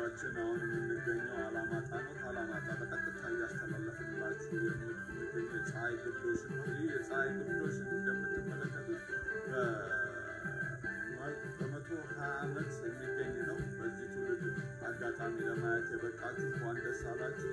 አድማጮቻችን አሁን የምንገኘው አላማጣ ነው። ከአላማጣ በቀጥታ እያስተላለፍንላችሁ የምንገኘው የፀሐይ ግርዶሽ ነው። ይህ የፀሐይ ግርዶሽ እንደምትመለከቱት በመቶ ሀያ ዓመት የሚገኝ ነው። በዚህ ትውልድ አጋጣሚ ለማየት የበቃችሁ እንኳን ደስ አላችሁ።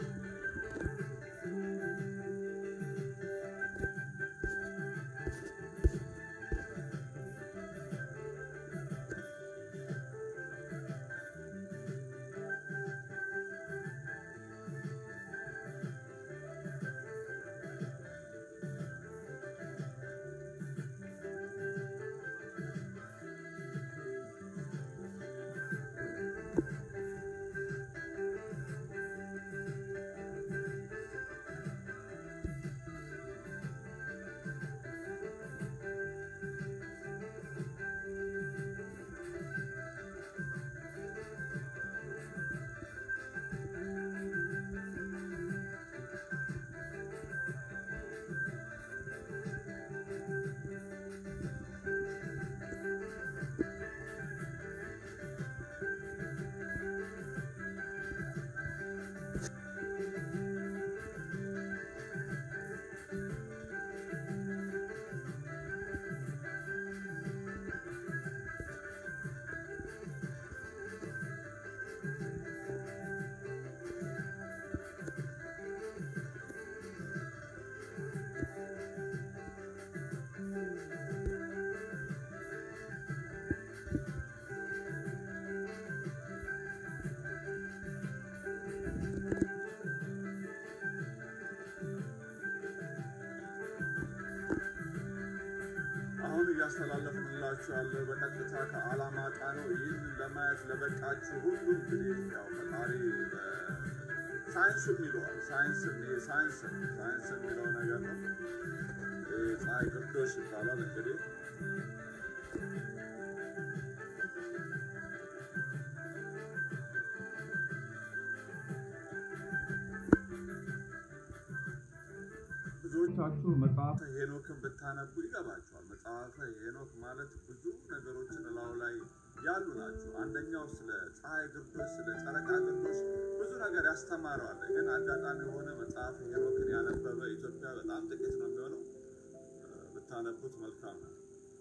አሁን እያስተላለፍንላችሁ ያለ በቀጥታ ከአላማጣ ነው። ይህን ለማየት ለበቃችሁ ሁሉ እንግዲህ ያው ፈጣሪ ሳይንስ የሚለዋል ሳይንስ ሳይንስ ሳይንስ የሚለው ነገር ነው። ፀሐይ ግርዶሽ ይባላል እንግዲህ ብዙዎቻችሁ መጽሐፈ ሄኖክን ብታነቡ ይገባችኋል። መጽሐፈ ሄኖክ ማለት ብዙ ነገሮችን እላው ላይ ያሉ ናቸው። አንደኛው ስለ ፀሐይ ግርዶሽ፣ ስለ ጨረቃ ግርዶሽ ብዙ ነገር ያስተማረዋል። ግን አጋጣሚ የሆነ መጽሐፈ ሄኖክን ያነበበ ኢትዮጵያ በጣም ጥቂት ነው የሚሆነው። ብታነቡት መልካም ነው።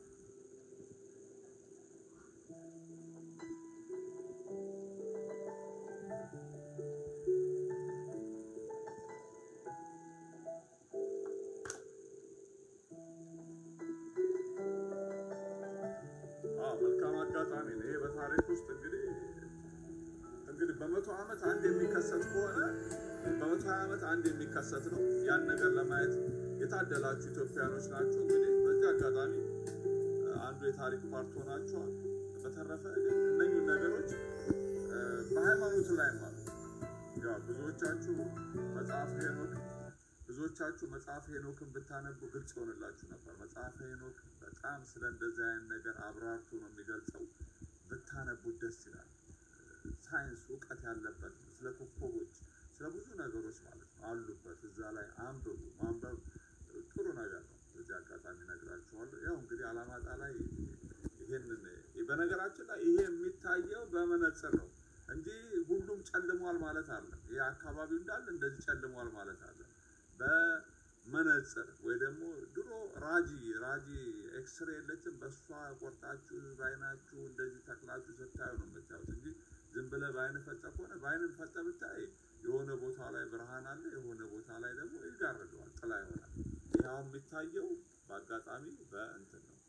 መልካም አጋጣሚ ነው። ይሄ በታሪክ ውስጥ እንግዲህ እንግዲህ በመቶ ዓመት አንድ የሚከሰት ከሆነ በመቶ ሀያ ዓመት አንድ የሚከሰት ነው። ያን ነገር ለማየት የታደላችሁ ኢትዮጵያኖች ናችሁ። እንግዲህ በዚህ አጋጣሚ አንዱ የታሪክ ፓርት ሆናችኋል። በተረፈ ግን እነኙን ነገሮች በሃይማኖት ላይ ማለት ያው ብዙዎቻችሁ መጽሐፍ ሄኖክ ብዙዎቻችሁ መጽሐፍ ሄኖክን ብታነቡ ግልጽ ይሆንላችሁ ነበር። መጽሐፍ ሄኖክ በጣም ስለ እንደዚህ አይነት ነገር አብራርቶ ነው የሚገልጸው። ብታነቡት ደስ ይላል። ሳይንስ እውቀት ያለበት ነው። ስለ ኮከቦች፣ ስለ ብዙ ነገሮች ማለት ነው አሉበት እዛ ላይ አንብቡ። ማንበብ ጥሩ ነገር ነው። በዚህ አጋጣሚ እነግራችኋለሁ። ያው እንግዲህ አላማጣ ላይ ይሄንን በነገራችን ላይ ይሄ የሚታየው በመነጽር ነው እንጂ ሁሉም ጨልሟል ማለት አለ። ይሄ አካባቢው እንዳለ እንደዚህ ጨልሟል ማለት አለ። በመነጽር ወይ ደግሞ ድሮ ራጂ ራጂ ኤክስሬ የለችም። በእሷ ቆርጣችሁ በአይናችሁ እንደዚህ ተክላችሁ ስታዩ ነው የምታዩት እንጂ ዝም ብለህ በአይን ፈጠ ከሆነ በአይን ፈጠ ብታይ የሆነ ቦታ ላይ ብርሃን አለ፣ የሆነ ቦታ ላይ ደግሞ ይጋርደዋል፣ ጥላ ይሆናል። ይህ የሚታየው በአጋጣሚ በእንትን ነው።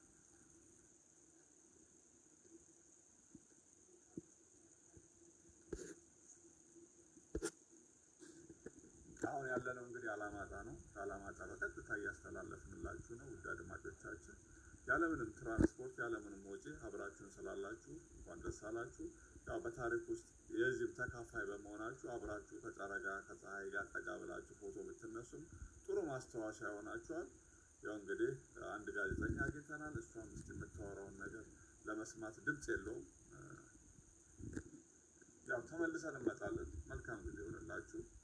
አሁን ያለነው እንግዲህ አላማጣ ነው። ከአላማጣ በቀጥታ እያስተላለፍንላችሁ ነው። ውድ አድማጮቻችን ያለምንም ትራንስፖርት ያለምንም ወጪ አብራችሁን ስላላችሁ እንኳን ደስ አላችሁ። ያው በታሪክ ውስጥ የዚህም ተካፋይ በመሆናችሁ አብራችሁ ከጨረቃ ከፀሐይ ጋር ጠጋ ብላችሁ ፎቶ ብትነሱም ጥሩ ማስታወሻ ይሆናችኋል። ያው እንግዲህ አንድ ጋዜጠኛ አግኝተናል። እሷም እስኪ የምታወራውን ነገር ለመስማት ድምፅ የለውም። ያው ተመልሰን እንመጣለን። መልካም ጊዜ ይሆንላችሁ።